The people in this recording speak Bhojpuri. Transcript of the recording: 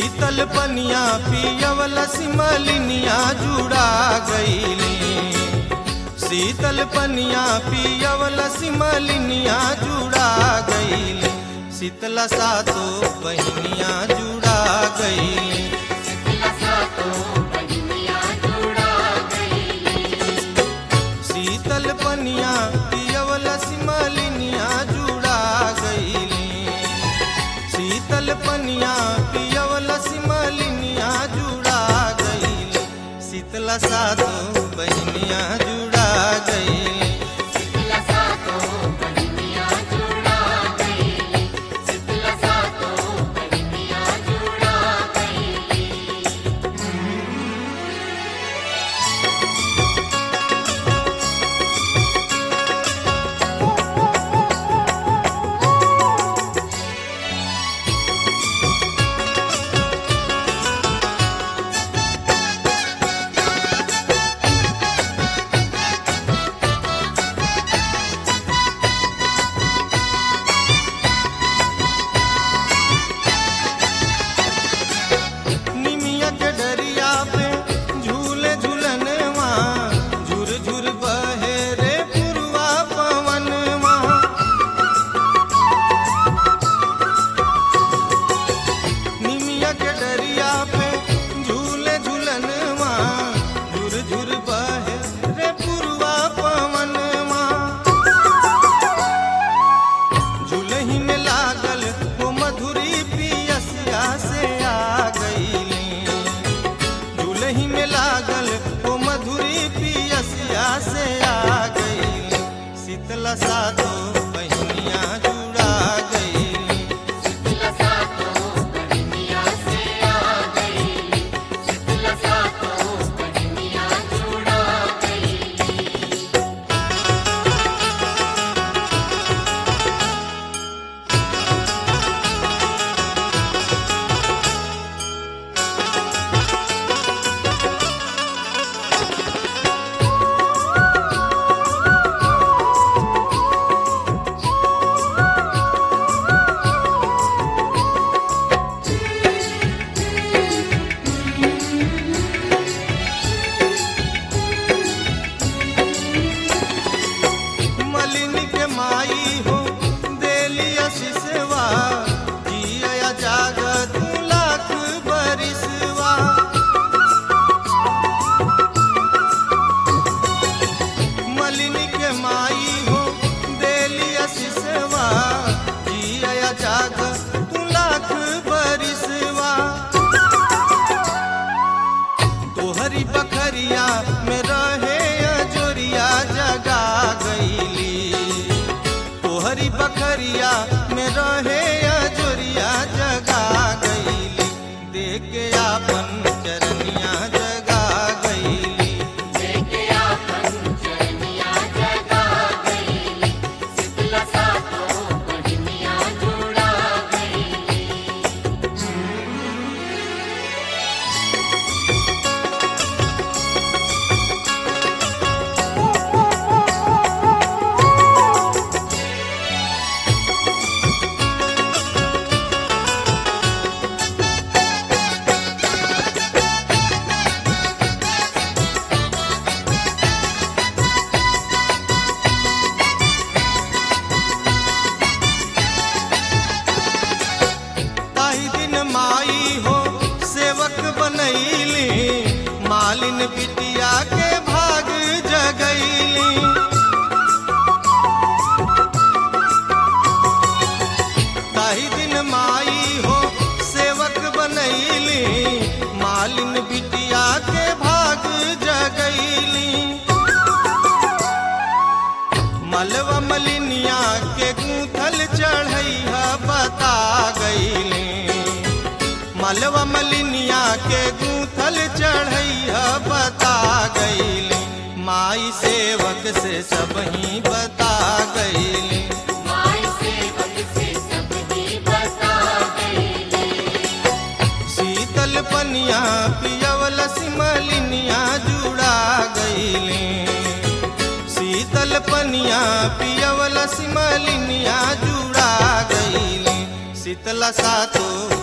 शीतल पनिया पियवल सिमलिनिया जुड़ा गईली शीतल पनिया पियवल सिमलिनिया जुड़ा गईली शीतला सातो बहनिया जुड़ा गईली शीतल पनिया पियवल सिमलिनिया जुड़ा गईली शीतल पनिया पियवल सिमलिनिया जुड़ा गईली शीतला सातो बहनिया जुड़ा गईली निमिया के डरिया पे झूले झूलनवा झुर झुर बहे रे पुरवा पवनवा निमिया के डरिया पे झूले झूलनवा झुर झुर बहे रे पुरवा पवनवा झूलही में लागल वो मधुरी पियसिया से आ गईली झूलही में लागल वो मधुरी पियसिया से आ गईली शीतला सातो बहनिया जुड़ा गईली मलिनी के माई हो देली आशीषवा जिया जागत लाख बरिसवा मलिनी के माई हो देली आशीषवा जिया जागत लाख बरिसवा तोहरी बखरिया में रहे अजोरिया जगा गईली तोहरी बखरिया में रहे अजोरिया जगा गईली देख के आपन चरनिया जगा गईली ताही दिन माई हो सेवक बनैली मालिन बिटिया के भाग जगैली ताही दिन माई हो सेवक बनैली मालिन बिटिया के भाग जगैली मलवा मलिनिया के गूंथल चढ़ैया बता गईले मलवा मलिनिया के गूंथल चढ़ैया बता गईले माई सेवक से सब ही बता गईले शीतल पनिया पियवल सिमलिनिया जुड़ा गईले शीतल पनिया पियवल सिमलिनिया जुड़ा गईली शीतला सातो